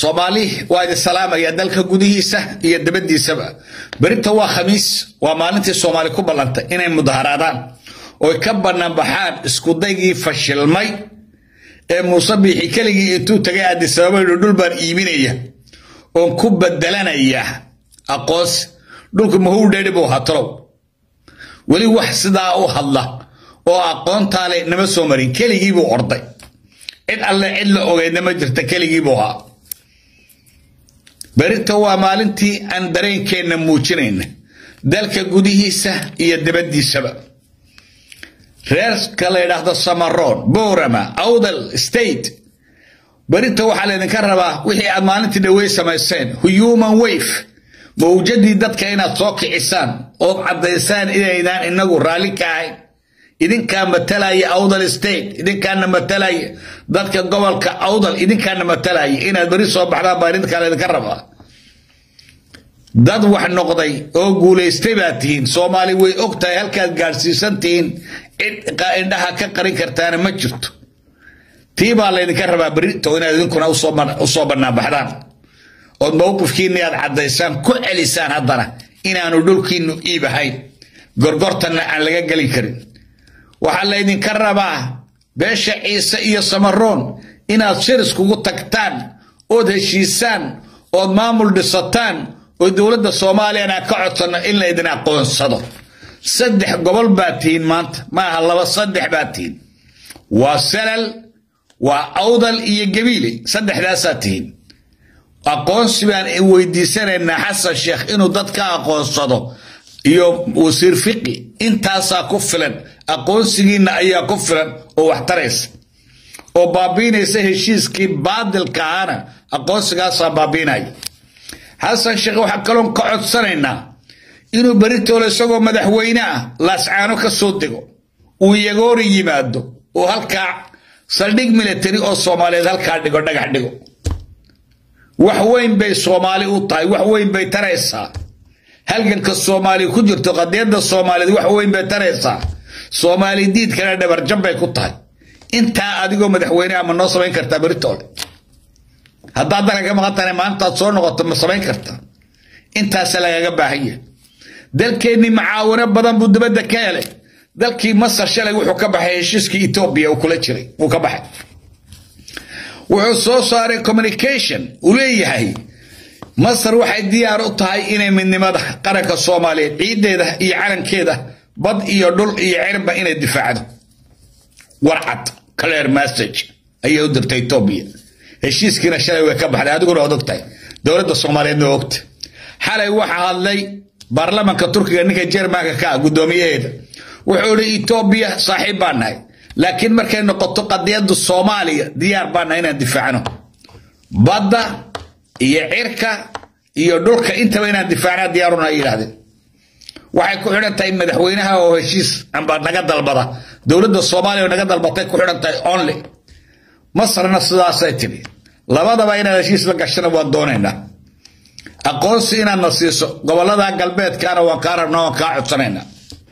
soomaali waa idin salaamaya dalka gudihiisa iyo dabadiisaba berinta waa khamiis waa maalintii soomaali ku ballantay inay mudaharaadaan oy ka banaanbaxaan iskudaygii fashilmay ee muuse biixi keligii intuu tagay addisababa yidhi dhul baan iibinaya oon ku bedelanaya aqoonsi dhulku mahuu dheedhi buu hatalow weli wax sidaa u hadla oo aqoontaale nama soo marin keligiibuu orday cid alle cid la ogeydna ma jirta keligiibuu ahaa berinta waa maalintii aan dareenkeenna muujinayna dalka gudihiisa iyo dabadiisaba reerka la yidhaahdo samaroon boorama awdal state berinta waxaa laydinka rabaa wixii aad maalintii dhawey samayseen human wave mawjadii dadka inaad soo kicisaan ood caddaysaan inaydaan inagu raalli ka ahayn idinkaa matalaya awdal state idinkaana matalaya dadka gobolka awdal idinkaana matalaya inaad beri soo baxdaan baa idinkaa laydinka rabaa dad wax noqday oo guulaystay baa tihiin soomaali way og tahay halkaad gaadhsiisan tihiin cid indhaha ka qarin kartaana ma jirto tii baa laydinka rabaa berito inaad idinkuna usoo banaanbaxdaan ood mowqifkiinni aad caddaysaan ku celisaan haddana inaanu dhulkiinu iib ahayn gorgortanna aan laga gelin karin waxaa laydinka rabaa beesha ciise iyo samaroon inaad shiriskugu tagtaan ood heshiisaan ood maamul dhisataan oo dowladda soomaaliyana ka codsanno in laydin aqoonsado saddex gobol baa tihiin maanta maaha laba saddex baa tihiin waa salal waa awdal iyo gabiile saddexdaasaa tihiin aqoonsi baan weydiisanaynaa xasan sheekh inuu dadka aqoonsado iyo wasiir fiqi intaasaa ku filan aqoonsigiinna ayaa ku filan oo wax taraysa oo baabiinaysa heshiiskii baadilka ahana aqoonsigaasaa baabiinaya xasan sheekh waxaa kaloon ka codsanaynaa inuu beritoole isagoo madaxweyne ah laascaano ka soo dego uu yagoori yimaado oo halkaa saldhig military oo soomaaliyeed halkaa dhigo dhagax dhigo wax weyn bay soomaali u tahay wax weyn bay taraysaa halganka soomaali ku jirto qadiyadda soomaaliyeed wax weyn bay taraysaa soomaali diidkana dhabarjab bay ku tahay intaa adigoo madaxweyne ama noo samayn kartaa beritoole haddaad dalka ka maqan tahay maalintaad soo noqoto ma samayn kartaa intaasa lagaga baahanya dalkeennii macaawino badan buu dibadda ka helay dalkii masar shalay wuxuu ka baxay heshiiskii etoobiya uu kula jiray wuu ka baxay wuxuu soo saaray communication uu leeyahay masar waxay diyaar u tahay inay midnimada qaranka soomaaliyeed ciiddeeda iyo calankeeda bad iyo dhul iyo cirba inay difaacdo warcad clear message ayay u dirtay etoobiya heshiiskiina shalay way ka baxday adiguna waad ogtahay dowladda soomaaliyeedna waa ogta xalay waxaa hadlay baarlamanka turkiga ninka jermanka ka ah guddoomiyaheeda wuxuu ihi etoobiya saaxiib baan nahay laakiin markay noqoto qadiyadda soomaaliya diyaar baan nahay inaan difaacno badda iyo cirka iyo dhulka intaba inaan difaacnaa diyaaruna ay yidhahdeen waxay ku xidhan tahay madaxweynaha oo heshiis amba naga dalbada dowladda soomaaliya oo naga dalbatay ku xidhan tahay only masarna sidaasay tidhi labadaba inaad heshiis la gashana waan doonaynaa aqoonsi inaad na siiso gobolada galbeedkaana waan kaa rabnaa waan kaa codsanaynaa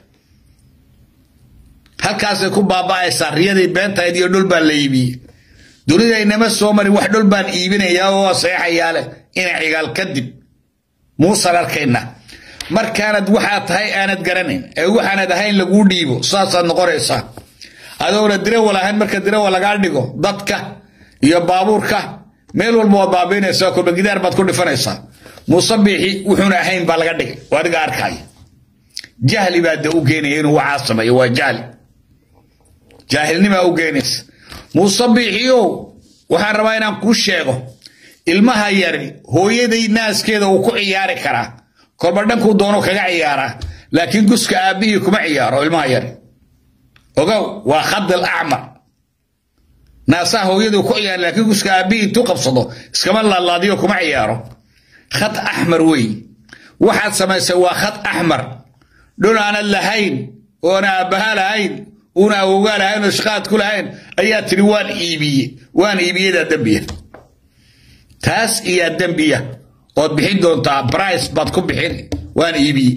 halkaasay ku baaba'aysaa riyadii beentahayd iyo dhul baan la iibiyey dunidaynama soo marin wax dhul baan iibinayaa oo seexayaa leh ina cigaal kadib muusan arkayna markaanad waxaad tahay aanad garanayn ee waxaanad ahayn laguu dhiibo saasaad noqonaysaa adoona dirawal ahayn marka dirawal lagaa dhigo dadka iyo baabuurka meel walba waad baabiinaysaa kolba gidaar baad ku dhifanaysaa muuse biixi wuxuuna ahayn baa laga dhigay oo adiga arkaya jahli baa de u geenaya inuu waxaa sameeyo waa jahli jaahilnimaa u geenaysa muuse biixiyow waxaan rabaa inaan kuu sheego ilmaha yari hooyaday naaskeeda uu ku ciyaari karaa kolba dhankuu doono kaga ciyaaraa laakiin guska aabbihii kuma ciyaaro ilmaha yari ogow waa khadil acmar naasaha hooyaduu ku ciyaara laakiin guska aabbihii intuu qabsado iskama laadlaadiyo kuma ciyaaro khad axmar wey waxaad samaysay waa khad axmar dhul aanad lahayn oona aabbaha lahayn una awogaa lahayn oo shaqaad ku lahayn ayaa tidhi waan iibiye waan iibiyadaa dembiya taas iyaa dembiya ood bixin doontaa brice baad ku bixin waan iibiye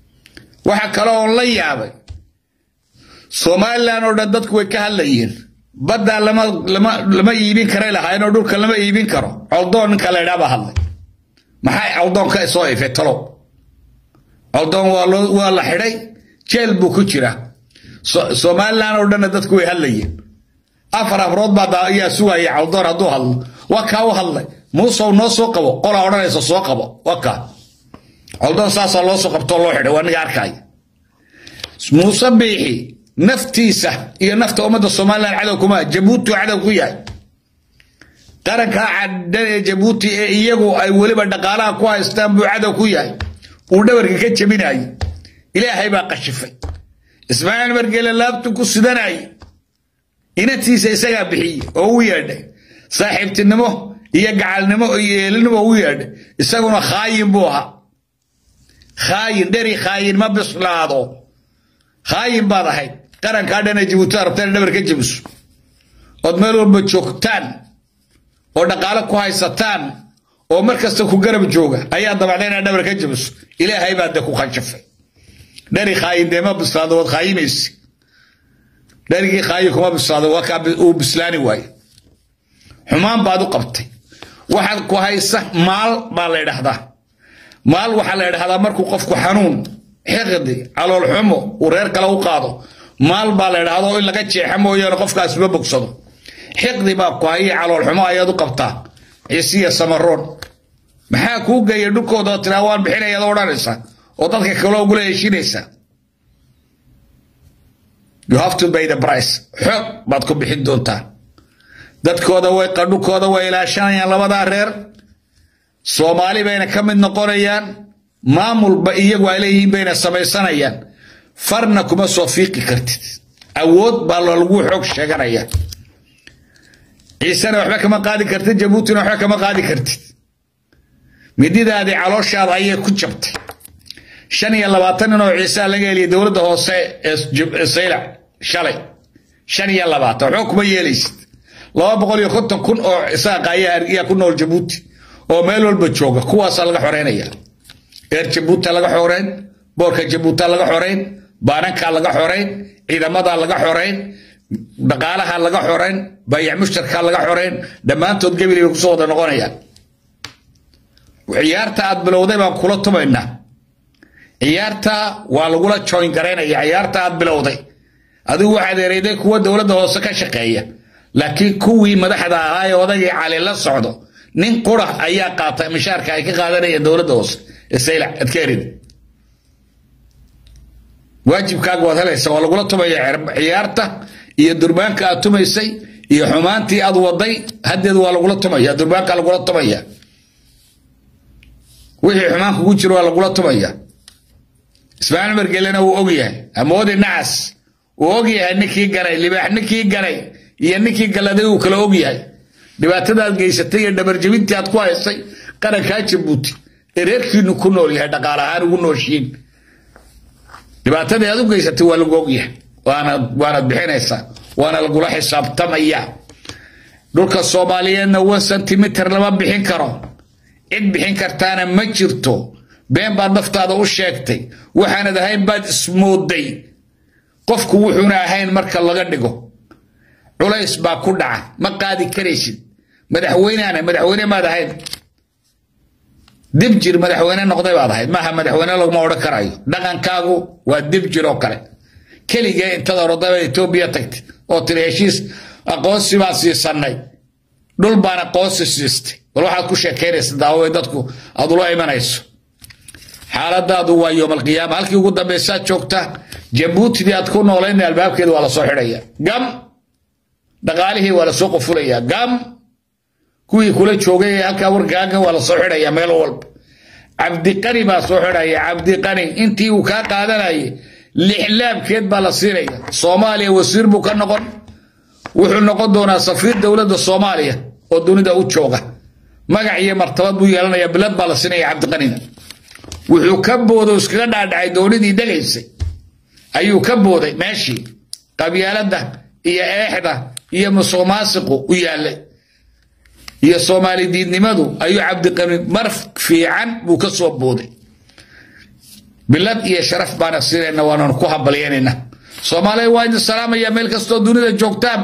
waxa kale oon la yaabay somalilan oo dhan dadku way ka hadlayeen baddaa lama lama lama iibin karay lahaayeenoo dhulka lama iibin karo coldoon ninka la idhaa baa hadlay maxay coldoon ka soo ifay talow coldoon waa loo waa la xidhay jeel buu ku jiraa somalilan oo dhanna dadku way hadlayeen afar afrood baa ayaa sugaya coldoon hadduu hadlo waa kaa u hadlay muusow noo soo qabo qolaa odhanaysa soo qabo waa kaa coldoon saasaa loo soo qabtoo loo xidhay waa niga arkaya muuse biixi naftiisa iyo nafta ummadda somalilan cadow kuma jabuuti cadow ku yahay qarankaa cadhan ee jabuuti ee iyagu ay weliba dhaqaalaha ku haystaan buu cadow ku yahay uu dhabarka ka jebinayay ilaahay baa qashifay ismaaciil margeele laabtu ku sidanayay inantiisa isagaa bixiyey oo u yeedhay saaxiibtinimo iyo gacalnimo iyo eelinimo u yeedhay isaguna khaayin buu ahaa khaayin dheri khaayin ma bislaado khaayin baad ahayd qarankaa dhana jabuutada rabtaan dhabar ka jebiso ood meel walba joogtaan oo dhaqaalo ku haysataan oo mar kasta ku garab jooga ayaa dabacda inaad dhabar ka jebiso ilaahay baa de ku khashafay dhari khaayin dee ma bislaado waad khaayimaysi dharigii khaayin kuma bislaado waa kaa uu bislaani waaye xumaan baad u qabtay waxaad ku haysa maal baa la idhahdaa maal waxaa la idhahdaa markuu qofku xanuun xiqdi calool xumo uu reer kale u qaado maal baa la idhahdo in laga jeexa mooyaane qofkaas ma bogsado xiqdi baa ku haya calool xumo ayaad u qabtaa ciisiya samaroon maxaa kuu geeya dhulkooda tiraa waan bixinayaad odhanaysa oo dadka kale ugula heshinaysa you have to pay the price xoog baad ku bixin doontaa dadkooda way qadhukooda way ilaashanayaan labadaa reer soomaali bayna ka mid noqonayaan maamulba iyagu ay leeyihiin bayna samaysanayaan farna kuma soo fiiqi kartid awood baa lagu xoog sheeganaya ciisena waxba kama qaadi kartid jabuutina waxba kama qaadi kartid mididaadii calooshaada ayay ku jabtay shan iyo labaatan nin oo ciisaa laga heliyay dowladda hoose ee saylac shalay shan iyo labaatan waxba kuma yeelaysid laba boqol iyo konton kun oo isaaqa ayaa ku nool jabuuti oo meel walba jooga kuwaasaa laga xoreynaya eer jabuuta laga xoreyn boorka jabuuta laga xoreyn baanankaa laga xoreyn ciidamadaa laga xoreyn dhaqaalaha laga xoreyn bayac mushtarkaa laga xoreyn dhammaantood gebili bay kusoo wada noqonayaan ciyaarta aad bilowday baan kula tumaynaa ciyaarta waa lagula joyn garaynaya ciyaarta aad bilowday adigu waxaad ereyday kuwa dowladda hoose ka shaqeeya laakiin kuwii madaxda ahaa ee odagii cali la socdo nin qura ayaa qaata mishaarka ay ka qaadanayeen dowladda hoose ee saylac aad ka erid waajibkaaga waad helaysa waa lagula tumaya ciyaarta iyo durbaanka aad tumaysay iyo xumaantii aad waday haddeed waa lagula tumaya durbaanka lagula tumaya wixii xumaan kugu jiro waa lagula tumaya ismaaciil margelena wuu ogyahay amoodi nacas wuu ogyahay ninkii galay libaax ninkii galay iyo ninkii galaday uu kala ogyahay dhibaatadaad geysatay iyo dhabarjabintii aad ku haysay qarankaa jabuuti ee reerkiinu ku nool yahay dhaqaal ahaan ugu nooshiin dhibaatadii aad u geysatay waa lagu ogyahay waanad bixinaysaa waana lagula xisaabtamaya dhulka soomaaliyeedna one centimeter lama bixin karo cid bixin kartaana ma jirto been baad naftaada u sheegtay waxaanad ahayn baad ismooday qofku wuxuuna ahayn marka laga dhigo culays baa ku dhaca ma qaadi karaysid madaxweyneana madaxweyne maad ahayn dib jir madaxweyne noqday baad ahayd maaha madaxweyne laguma odhan karayo dhaqankaagu waa dib jir oo kale keligee intada orodaba etoobiya tagtay oo tiri heshiis aqoonsi baan siisanay dhul baan aqoonsi siistay bal waxaad ku sheekaynaysa daaway dadku aad ula imanayso xaaladaadu waa yoomalqiyaama halkii ugu dambaysaad joogta jabuutidii aad ku noolayn albaabkeeda waa lasoo xidhaya gam dhaqaalihii waa lasoo qofulaya gam kuwii kula joogay ee halkaa warkaaga waa lasoo xidhaya meel walba cabdiqani baa soo xidhaya cabdiqani intii uu kaa qaadanayay lixlaabkeed baa la siinaya soomaaliya wasiir buu ka noqon wuxuu noqon doonaa safiir dowladda soomaaliya oo dunida u jooga magac iyo martabad buu yeelanaya bilad baa la siinaya cabdiqanina wuxuu ka boodo iskaga dhaadhacay dowladii degaysay ayuu ka booday meeshii qabyaaladda iyo eexda iyo musuqmaasiqu u yaallay iyo soomaali diidnimadu ayuu cabdiqani mar fiican buu ka soo booday bilad iyo sharaf baana siinayna waananu ku hambalyanayna soomaaliya waa idin salaamaya meel kastoo dunida joogtaanba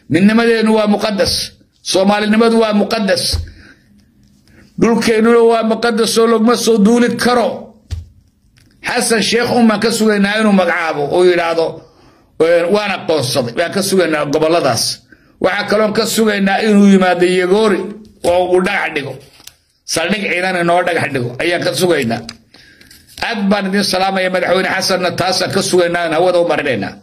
midnimadeennu waa muqadas soomaalinimadu waa muqadas dhulkeennuna waa muqadas oo laguma soo duuli karo xasan sheekh unbaan ka sugaynaa inuu magacaabo oo yidhaahdo waan aqoonsaday baan ka sugaynaa goboladaas waxaa kaloon ka sugaynaa inuu yimaado yagoori oo uu dhagax dhigo saldhig ciidan inoo dhagax dhigo ayaan ka sugaynaa aad baan idin salaamaya madaxweyne xasanna taasaan ka sugaynaa hawada u marinaynaa